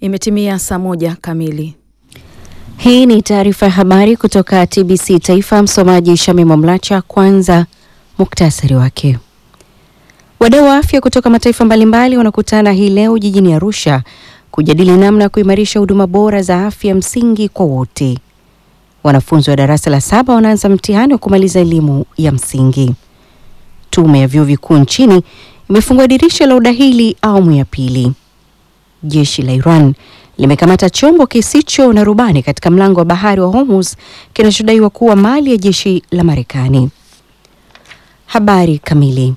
Imetimia saa moja kamili. Hii ni taarifa ya habari kutoka TBC Taifa. Msomaji Shamima Mlacha. Kwanza muktasari wake. Wadau wa afya kutoka mataifa mbalimbali wanakutana hii leo jijini Arusha kujadili namna ya kuimarisha huduma bora za afya msingi kwa wote. Wanafunzi wa darasa la saba wanaanza mtihani wa kumaliza elimu ya msingi. Tume ya vyuo vikuu nchini imefungua dirisha la udahili awamu ya pili. Jeshi la Iran limekamata chombo kisicho na rubani katika mlango wa bahari wa Hormuz kinachodaiwa kuwa mali ya jeshi la Marekani. Habari kamili.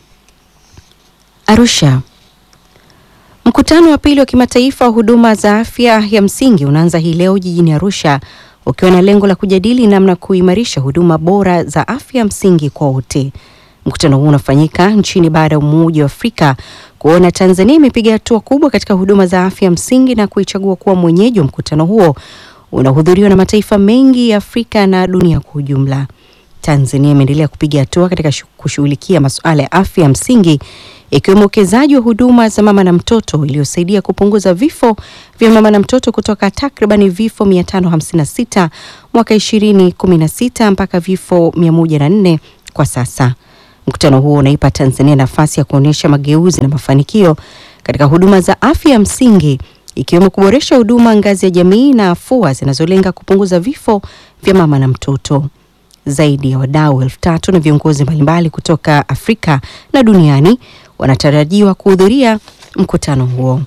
Arusha. Mkutano wa pili wa kimataifa wa huduma za afya ya msingi unaanza hii leo jijini Arusha ukiwa na lengo la kujadili namna kuimarisha huduma bora za afya msingi kwa wote. Mkutano huu unafanyika nchini baada ya Umoja wa Afrika kuona Tanzania imepiga hatua kubwa katika huduma za afya msingi na kuichagua kuwa mwenyeji wa mkutano huo unahudhuriwa na mataifa mengi ya Afrika na dunia kwa ujumla. Tanzania imeendelea kupiga hatua katika kushughulikia masuala ya afya ya msingi ikiwemo uwekezaji wa huduma za mama na mtoto iliyosaidia kupunguza vifo vya mama na mtoto kutoka takribani vifo 556 mwaka 2016 mpaka vifo 104 kwa sasa. Mkutano huo unaipa Tanzania nafasi ya kuonyesha mageuzi na mafanikio katika huduma za afya ya msingi ikiwemo kuboresha huduma ngazi ya jamii na afua zinazolenga kupunguza vifo vya mama na mtoto. Zaidi ya wadau elfu tatu na viongozi mbalimbali kutoka Afrika na duniani wanatarajiwa kuhudhuria mkutano huo.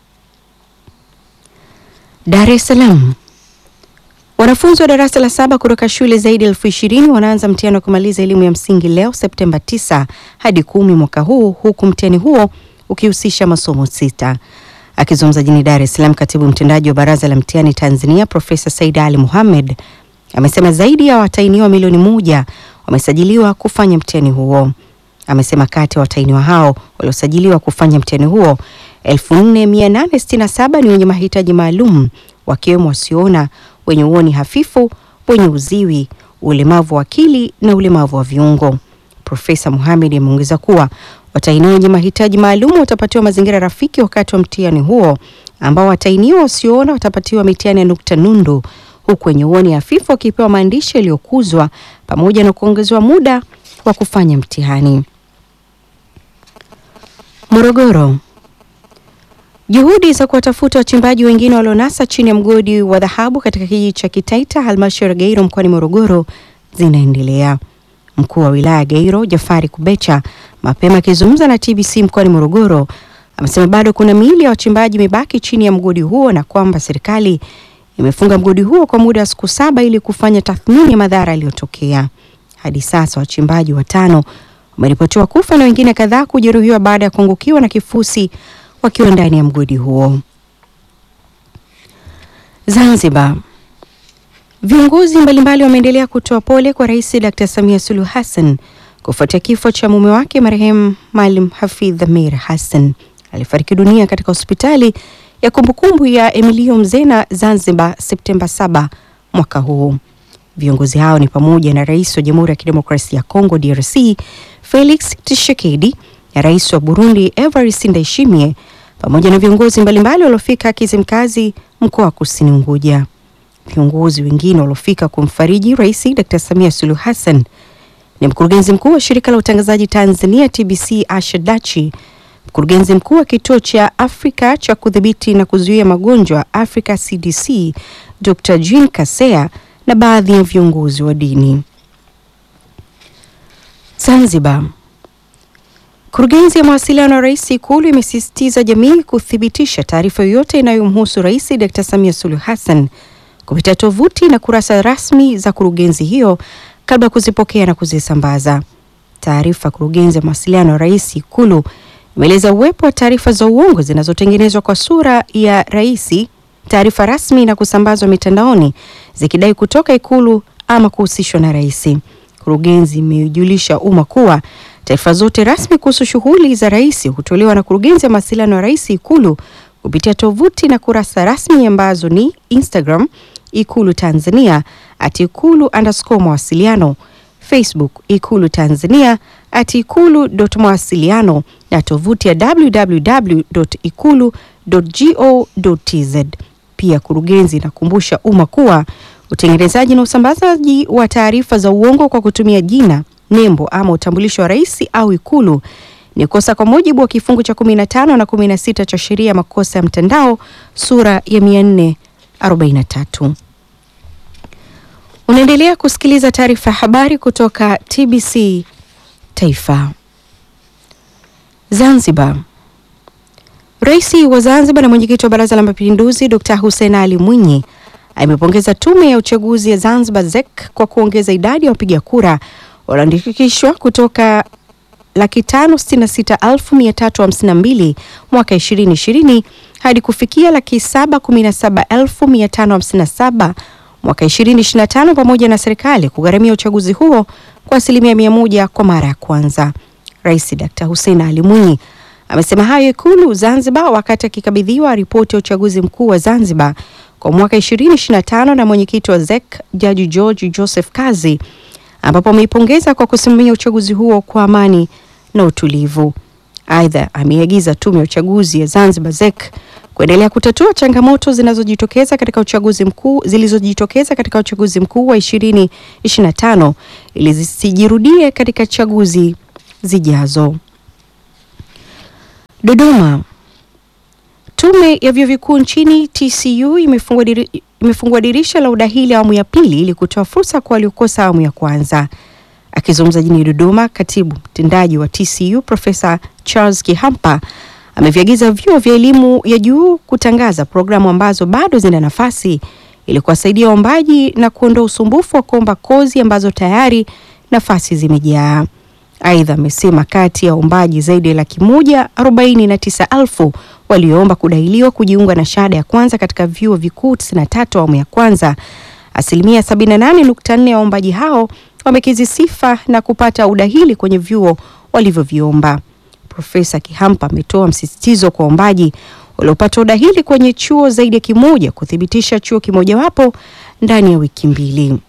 Dar es Salaam. Wanafunzi wa darasa la saba kutoka shule zaidi ya elfu ishirini wanaanza mtihani wa kumaliza elimu ya msingi leo Septemba 9 hadi kumi mwaka huu huku mtihani huo ukihusisha masomo sita. Akizungumza jijini Dar es Salaam, katibu mtendaji wa Baraza la Mtihani Tanzania Profesa Said Ali Mohamed amesema zaidi ya watahiniwa milioni moja wamesajiliwa kufanya mtihani huo. Amesema kati ya watahiniwa hao waliosajiliwa kufanya mtihani huo 4867 ni wenye mahitaji maalum wakiwemo wasioona, wenye uoni hafifu, wenye uziwi, ulemavu wa akili na ulemavu wa viungo. Profesa Mohamed ameongeza kuwa watahiniwa wenye mahitaji maalum watapatiwa mazingira rafiki wakati wa mtihani huo, ambao watahiniwa wasioona watapatiwa mitihani ya nukta nundu huku wenye uoni hafifu wakipewa maandishi yaliyokuzwa pamoja na kuongezewa muda wa kufanya mtihani. Morogoro. Juhudi za kuwatafuta wachimbaji wengine walionasa chini ya mgodi wa dhahabu katika kijiji cha Kitaita, halmashauri ya Gairo mkoani Morogoro zinaendelea. Mkuu wa wilaya ya Gairo, Jafari Kubecha, mapema akizungumza na TBC mkoani Morogoro, amesema bado kuna miili ya wachimbaji imebaki chini ya mgodi huo na kwamba serikali imefunga mgodi huo kwa muda wa siku saba ili kufanya tathmini ya madhara yaliyotokea. Hadi sasa wachimbaji watano wameripotiwa kufa na wengine kadhaa kujeruhiwa baada ya kuangukiwa na kifusi wakiwa ndani ya mgodi huo. Zanzibar. Viongozi mbalimbali wameendelea kutoa pole kwa Rais Dr. Samia Suluhu Hassan kufuatia kifo cha mume wake marehemu Maalim Hafidh Amir Hassan alifariki dunia katika hospitali ya kumbukumbu ya Emilio Mzena Zanzibar Septemba 7 mwaka huu. Viongozi hao ni pamoja na Rais wa Jamhuri ya Kidemokrasia ya Kongo DRC Felix Tshisekedi na Rais wa Burundi Evariste Ndayishimiye pamoja na viongozi mbalimbali waliofika Kizimkazi mkoa wa Kusini Unguja. Viongozi wengine waliofika kumfariji Rais Dr. Samia Suluhu Hassan ni mkurugenzi mkuu wa shirika la utangazaji Tanzania TBC Asha Dachi, mkurugenzi mkuu wa kituo cha Afrika cha kudhibiti na kuzuia magonjwa Africa CDC Dr. Jean Kasea na baadhi ya viongozi wa dini. Zanzibar. Kurugenzi ya mawasiliano ya Rais Ikulu imesisitiza jamii kuthibitisha taarifa yoyote inayomhusu Rais Dr. Samia Suluhu Hassan kupitia tovuti na kurasa rasmi za kurugenzi hiyo kabla ya kuzipokea na kuzisambaza. Taarifa kurugenzi ya mawasiliano ya Rais Ikulu imeeleza uwepo wa taarifa za uongo zinazotengenezwa kwa sura ya rais, taarifa rasmi na kusambazwa mitandaoni zikidai kutoka Ikulu ama kuhusishwa na rais. Kurugenzi imejulisha umma kuwa taarifa zote rasmi kuhusu shughuli za rais hutolewa na kurugenzi ya mawasiliano ya Rais Ikulu kupitia tovuti na kurasa rasmi ambazo ni Instagram Ikulu Tanzania at Ikulu underscore mawasiliano, Facebook Ikulu Tanzania at ikulu.mawasiliano na tovuti ya www.ikulu.go.tz. Pia kurugenzi inakumbusha umma kuwa utengenezaji na usambazaji wa taarifa za uongo kwa kutumia jina, nembo ama utambulisho wa rais au Ikulu ni kosa kwa mujibu wa kifungu cha 15 na 16 cha sheria ya makosa ya mtandao sura ya 443. Unaendelea kusikiliza taarifa ya habari kutoka TBC Taifa. Zanzibar. Rais wa Zanzibar na mwenyekiti wa Baraza la Mapinduzi Dr. Hussein Ali Mwinyi amepongeza tume ya uchaguzi ya Zanzibar ZEC kwa kuongeza idadi ya wapiga kura walioandikishwa kutoka laki tano sitini na sita elfu mia tatu hamsini na mbili mwaka ishirini ishirini hadi kufikia laki saba kumi na saba elfu mia tano hamsini na saba mwaka ishirini ishirini na tano pamoja na serikali kugharamia uchaguzi huo kwa asilimia mia moja kwa mara ya kwanza. Rais Dr. Hussein Ali Mwinyi amesema hayo Ikulu Zanzibar wakati akikabidhiwa ripoti ya uchaguzi mkuu wa Zanzibar kwa mwaka 2025 na mwenyekiti wa ZEC Jaji George Joseph Kazi, ambapo ameipongeza kwa kusimamia uchaguzi huo kwa amani na utulivu. Aidha, ameagiza tume ya uchaguzi ya Zanzibar ZEC kuendelea kutatua changamoto zinazojitokeza katika uchaguzi mkuu zilizojitokeza katika uchaguzi mkuu wa 2025 ili zisijirudie katika chaguzi zijazo. Dodoma. Tume ya vyuo vikuu nchini TCU imefungua diri, imefungua dirisha la udahili awamu ya pili ili kutoa fursa kwa waliokosa awamu ya kwanza. Akizungumza jijini Dodoma, katibu mtendaji wa TCU Profesa Charles Kihampa ameviagiza vyuo vya elimu ya juu kutangaza programu ambazo bado zina nafasi ili kuwasaidia waombaji na kuondoa usumbufu wa kuomba kozi ambazo tayari nafasi zimejaa. Aidha, amesema kati ya waombaji zaidi ya laki moja arobaini na tisa elfu walioomba kudahiliwa kujiunga na shahada ya kwanza katika vyuo vikuu 93 awamu ya kwanza, asilimia 78.4 ya waombaji hao wamekizi sifa na kupata udahili kwenye vyuo walivyoviomba. Profesa Kihampa ametoa msisitizo kwa waombaji waliopata udahili kwenye chuo zaidi ya kimoja kuthibitisha chuo kimojawapo ndani ya wiki mbili.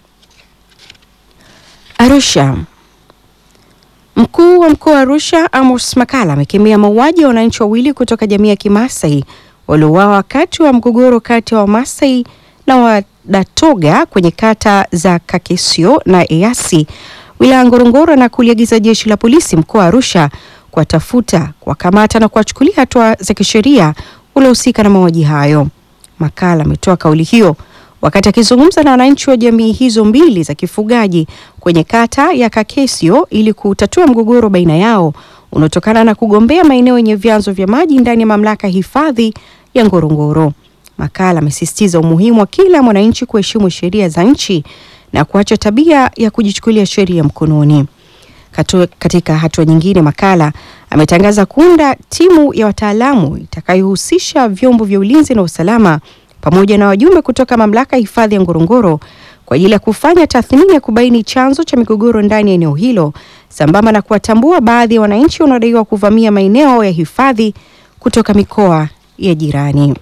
Arusha. Mkuu wa mkoa wa Arusha Amos Makala amekemea mauaji ya wananchi wawili kutoka jamii ya Kimasai waliouawa wakati wa mgogoro kati ya Wamasai na Wadatoga kwenye kata za Kakesio na Eyasi wilaya Ngorongoro na kuliagiza jeshi la polisi mkoa wa Arusha kuwatafuta, kuwakamata na kuwachukulia hatua za kisheria waliohusika na mauaji hayo. Makala ametoa kauli hiyo wakati akizungumza na wananchi wa jamii hizo mbili za kifugaji kwenye kata ya Kakesio ili kutatua mgogoro baina yao unaotokana na kugombea maeneo yenye vyanzo vya maji ndani ya mamlaka hifadhi ya Ngorongoro. Makala amesisitiza umuhimu wa kila mwananchi kuheshimu sheria za nchi na kuacha tabia ya kujichukulia sheria mkononi. Katu, katika hatua nyingine, Makala ametangaza kuunda timu ya wataalamu itakayohusisha vyombo vya ulinzi na usalama pamoja na wajumbe kutoka mamlaka ya hifadhi ya Ngorongoro kwa ajili ya kufanya tathmini ya kubaini chanzo cha migogoro ndani ya eneo hilo sambamba na kuwatambua baadhi ya wananchi wanaodaiwa kuvamia maeneo ya hifadhi kutoka mikoa ya jirani.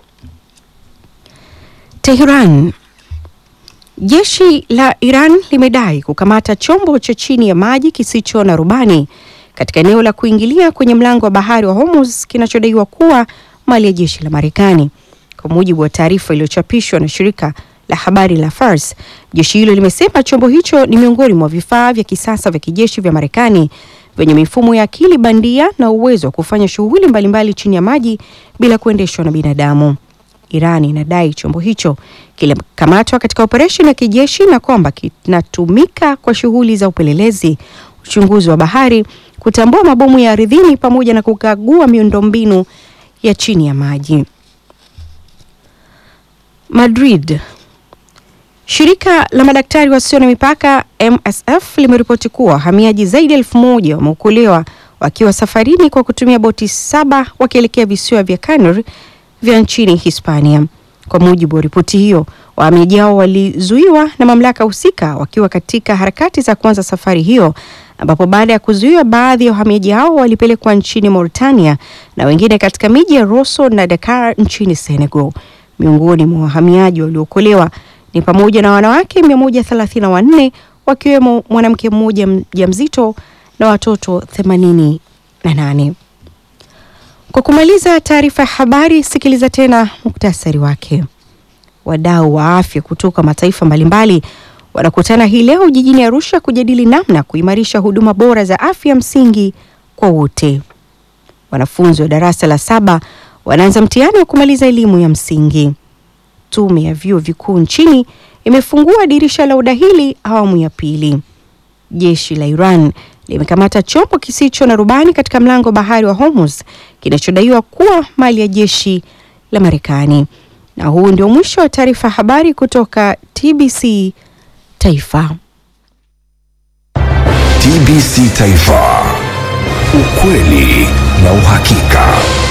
Tehran. Jeshi la Iran limedai kukamata chombo cha chini ya maji kisicho na rubani katika eneo la kuingilia kwenye mlango wa bahari wa Hormuz kinachodaiwa kuwa mali ya jeshi la Marekani. Kwa mujibu wa taarifa iliyochapishwa na shirika la habari la Fars, jeshi hilo limesema chombo hicho ni miongoni mwa vifaa vya kisasa vya kijeshi vya Marekani vyenye mifumo ya akili bandia na uwezo wa kufanya shughuli mbalimbali chini ya maji bila kuendeshwa na binadamu. Iran inadai chombo hicho kilikamatwa katika operesheni ya kijeshi na kwamba kinatumika kwa shughuli za upelelezi, uchunguzi wa bahari, kutambua mabomu ya ardhini pamoja na kukagua miundombinu ya chini ya maji. Madrid. Shirika la madaktari wasio na mipaka MSF limeripoti kuwa wahamiaji zaidi ya elfu moja wameokolewa wakiwa safarini kwa kutumia boti saba wakielekea visiwa vya Canary vya nchini Hispania. Kwa mujibu wa ripoti hiyo, wahamiaji hao walizuiwa na mamlaka husika wakiwa katika harakati za kuanza safari hiyo, ambapo baada ya kuzuiwa, baadhi ya wahamiaji hao walipelekwa nchini Mauritania na wengine katika miji ya Rosso na Dakar nchini Senegal. Miongoni mwa wahamiaji waliookolewa ni pamoja na wanawake 134 wakiwemo mwanamke mmoja mjamzito na watoto 88. Kwa kumaliza taarifa ya habari, sikiliza tena muktasari wake. Wadau wa afya kutoka mataifa mbalimbali wanakutana hii leo jijini Arusha kujadili namna kuimarisha huduma bora za afya msingi kwa wote. Wanafunzi wa darasa la saba wanaanza mtihani wa kumaliza elimu ya msingi. Tume ya vyuo vikuu nchini imefungua dirisha la udahili awamu ya pili. Jeshi la Iran limekamata chombo kisicho na rubani katika mlango wa bahari wa Hormuz kinachodaiwa kuwa mali ya jeshi la Marekani. Na huu ndio mwisho wa taarifa habari kutoka TBC Taifa. TBC Taifa, ukweli na uhakika.